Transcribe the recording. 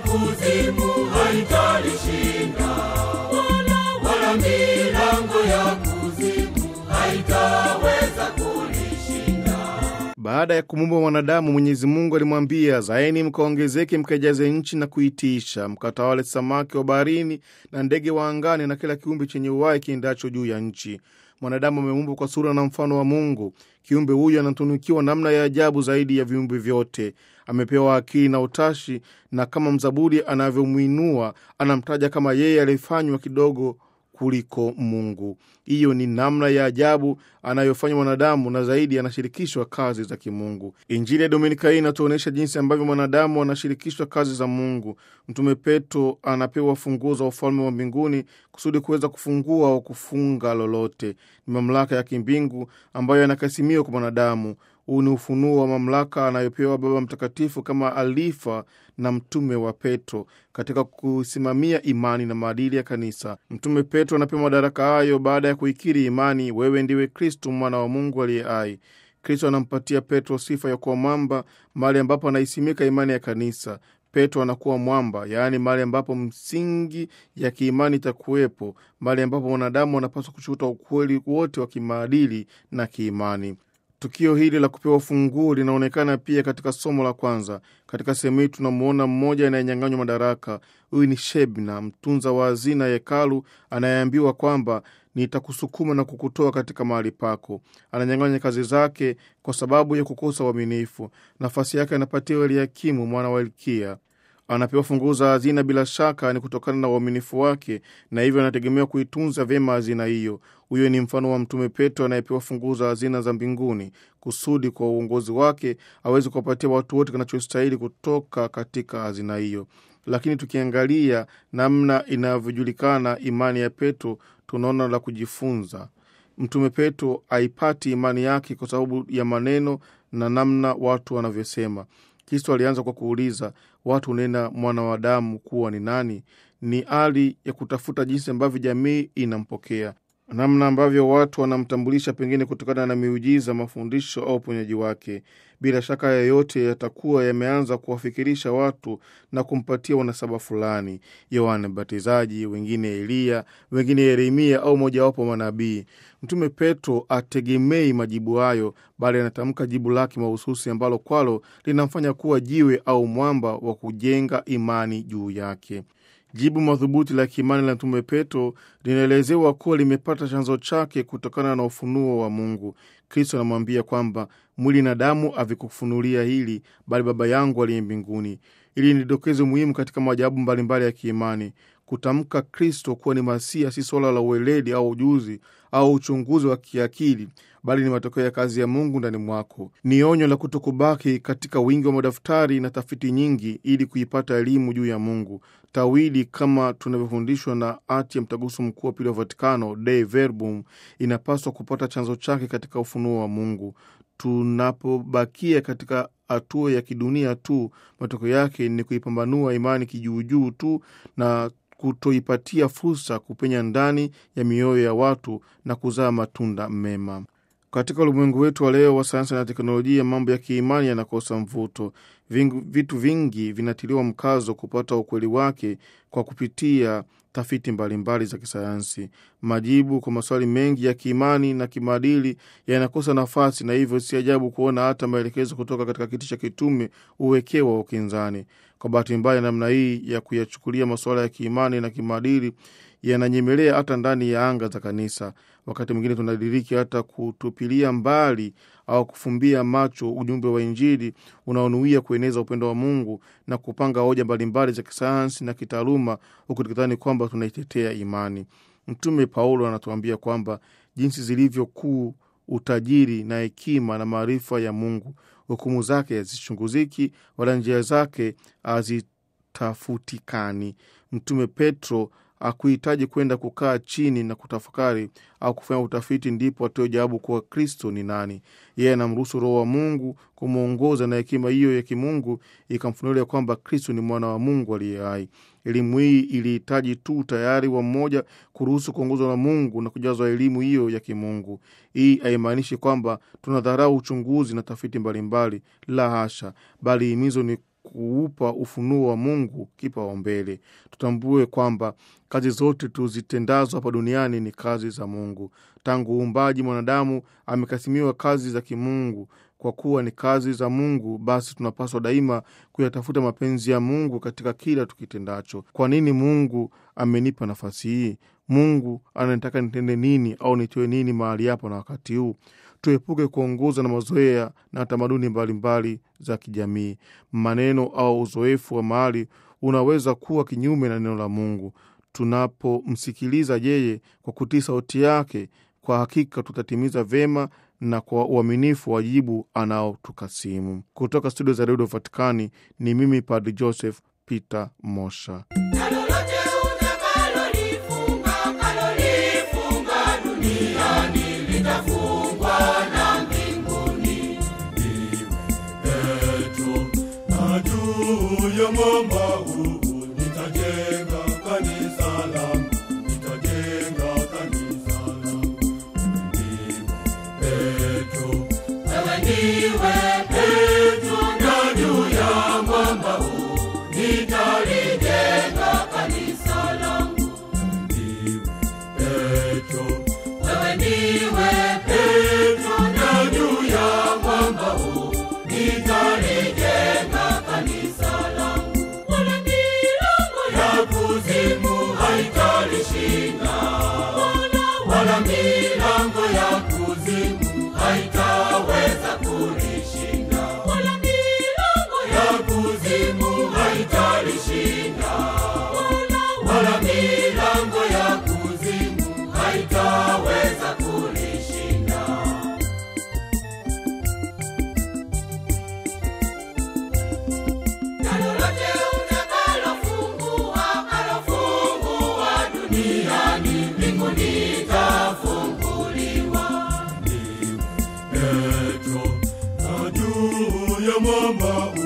kuzimu haitalishinda, wala wala milango ya kuzimu haitaweza kulishinda. Baada ya kumuumba mwanadamu, Mwenyezi Mungu alimwambia, zaeni mkaongezeke, mkaijaze nchi na kuitiisha, mkatawale samaki wa baharini na ndege wa angani na kila kiumbe chenye uhai kiendacho juu ya nchi. Mwanadamu ameumbwa kwa sura na mfano wa Mungu. Kiumbe huyu anatunukiwa namna ya ajabu zaidi ya viumbe vyote. Amepewa akili na utashi, na kama mzaburi anavyomwinua, anamtaja kama yeye aliyefanywa kidogo kuliko Mungu. Hiyo ni namna ya ajabu anayofanya mwanadamu, na zaidi anashirikishwa kazi za kimungu. Injili ya Dominika hii inatuonyesha jinsi ambavyo mwanadamu anashirikishwa kazi za Mungu. Mtume Petro anapewa funguo za ufalme wa mbinguni kusudi kuweza kufungua au kufunga lolote. Ni mamlaka ya kimbingu ambayo yanakasimiwa kwa mwanadamu. Huu ni ufunuo wa mamlaka anayopewa Baba Mtakatifu kama alifa na mtume wa Petro katika kusimamia imani na maadili ya kanisa. Mtume Petro anapewa madaraka hayo baada ya kuikiri imani, wewe ndiwe Kristo mwana wa Mungu aliye hai. Kristo anampatia Petro sifa ya kuwa mwamba, mahali ambapo anaisimika imani ya kanisa. Petro anakuwa mwamba, yaani mahali ambapo msingi ya kiimani itakuwepo, mahali ambapo mwanadamu anapaswa kuchuta ukweli wote wa kimaadili na kiimani. Tukio hili la kupewa funguo linaonekana pia katika somo la kwanza. Katika sehemu hii tunamwona mmoja anayenyang'anywa madaraka. Huyu ni Shebna, mtunza wa hazina ya hekalu, anayeambiwa kwamba nitakusukuma na kukutoa katika mahali pako. Ananyang'anya kazi zake kwa sababu ya kukosa uaminifu. Nafasi yake anapatiwa Eliakimu mwana wa Hilkia. Anapewa funguo za hazina, bila shaka ni kutokana na uaminifu wake, na hivyo anategemewa kuitunza vyema hazina hiyo. Huyo ni mfano wa Mtume Petro anayepewa funguo za hazina za mbinguni, kusudi kwa uongozi wake aweze kuwapatia watu wote kinachostahili kutoka katika hazina hiyo. Lakini tukiangalia namna inavyojulikana imani ya Petro, tunaona la kujifunza. Mtume Petro haipati imani yake kwa sababu ya maneno na namna watu wanavyosema. Kristo alianza kwa kuuliza watu hunena mwana wa Adamu kuwa ni nani? Ni hali ya kutafuta jinsi ambavyo jamii inampokea, namna ambavyo watu wanamtambulisha, pengine kutokana na miujiza, mafundisho au uponyaji wake. Bila shaka yoyote yatakuwa yameanza kuwafikirisha watu na kumpatia wanasaba fulani, Yohane Mbatizaji, wengine Eliya, wengine Yeremia au mojawapo manabii. Mtume Petro ategemei majibu hayo, bali anatamka jibu lake mahususi ambalo kwalo linamfanya kuwa jiwe au mwamba wa kujenga imani juu yake. Jibu madhubuti la kiimani la Mtume Petro linaelezewa kuwa limepata chanzo chake kutokana na ufunuo wa Mungu. Kristo anamwambia kwamba mwili na damu havikufunulia hili, bali Baba yangu aliye mbinguni. Hili ni dokezo muhimu katika maajabu mbalimbali ya kiimani. Kutamka Kristo kuwa ni Masia si swala la ueledi au ujuzi au uchunguzi wa kiakili, bali ni matokeo ya kazi ya Mungu ndani mwako. Ni onyo la kutokubaki katika wingi wa madaftari na tafiti nyingi ili kuipata elimu juu ya Mungu. Tawili kama tunavyofundishwa na hati ya Mtaguso Mkuu wa Pili wa Vatikano, Dei Verbum, inapaswa kupata chanzo chake katika ufunuo wa Mungu. Tunapobakia katika hatua ya kidunia tu, matokeo yake ni kuipambanua imani kijuujuu tu na kutoipatia fursa kupenya ndani ya mioyo ya watu na kuzaa matunda mema. Katika ulimwengu wetu wa leo wa sayansi na teknolojia, mambo ya kiimani yanakosa mvuto. Vingu, vitu vingi vinatiliwa mkazo kupata ukweli wake kwa kupitia tafiti mbalimbali za kisayansi. Majibu kwa maswali mengi ya kiimani na kimaadili yanakosa nafasi, na hivyo si ajabu kuona hata maelekezo kutoka katika kiti cha kitume uwekewa ukinzani. Kwa bahati mbaya, namna hii ya kuyachukulia masuala ya kiimani na kimaadili yananyemelea hata ndani ya anga za kanisa. Wakati mwingine tunadiriki hata kutupilia mbali au kufumbia macho ujumbe wa Injili unaonuia kueneza upendo wa Mungu na kupanga hoja mbalimbali za kisayansi na kitaaluma, huku tukidhani kwamba tunaitetea imani. Mtume Paulo anatuambia kwamba jinsi zilivyo kuu utajiri na hekima na maarifa ya Mungu, hukumu zake hazichunguziki, wala njia zake hazitafutikani. Mtume Petro hakuhitaji kwenda kukaa chini na kutafakari au kufanya utafiti ndipo atoe jawabu kuwa Kristo ni nani. Yeye anamruhusu Roho wa Mungu kumwongoza, na hekima hiyo ya kimungu ikamfunulia kwamba Kristo ni mwana wa Mungu aliye hai. Elimu hii ilihitaji tu tayari wa mmoja kuruhusu kuongozwa na Mungu na kujazwa elimu hiyo ya kimungu. Hii haimaanishi kwamba tunadharau uchunguzi na tafiti mbalimbali, la hasha, bali himizo ni kuupa ufunuo wa Mungu kipaumbele. Tutambue kwamba kazi zote tuzitendazo hapa duniani ni kazi za Mungu. Tangu uumbaji, mwanadamu amekasimiwa kazi za kimungu. Kwa kuwa ni kazi za Mungu, basi tunapaswa daima kuyatafuta mapenzi ya Mungu katika kila tukitendacho. Kwa nini Mungu amenipa nafasi hii? Mungu anataka nitende nini au nitoe nini mahali hapo na wakati huu? Tuepuke kuongozwa na mazoea na tamaduni mbalimbali za kijamii. Maneno au uzoefu wa mahali unaweza kuwa kinyume na neno la Mungu. Tunapomsikiliza yeye kwa kutii sauti yake, kwa hakika tutatimiza vyema na kwa uaminifu wajibu anaotukasimu. Kutoka studio za redio Vatikani ni mimi Padri Joseph Peter Mosha. Na lolote utakalolifunga, kalolifunga duniani litafungwa na mbinguni. Petro, na juu ya mwamba huu nitajenga kanisa langu, nitajenga kanisa langu. Petro, wewe ndiwe Petro, na juu ya mwamba huu nitalijenga kanisa langu. Petro, wewe ndiwe Petro, na juu ya mwamba huu nitalijenga kanisa langu. Wala milango ya kuzimu haitalishinda, wala milango ya kuzimu haitaweza kulishinda, wala milango ya kuzimu haitalishinda, wala milango ya kuzimu haitaweza kulishinda. Na lolote utakalofungua, kalofungua duniani, mbinguni itafunguliwa. Petro, na juu ya mwamba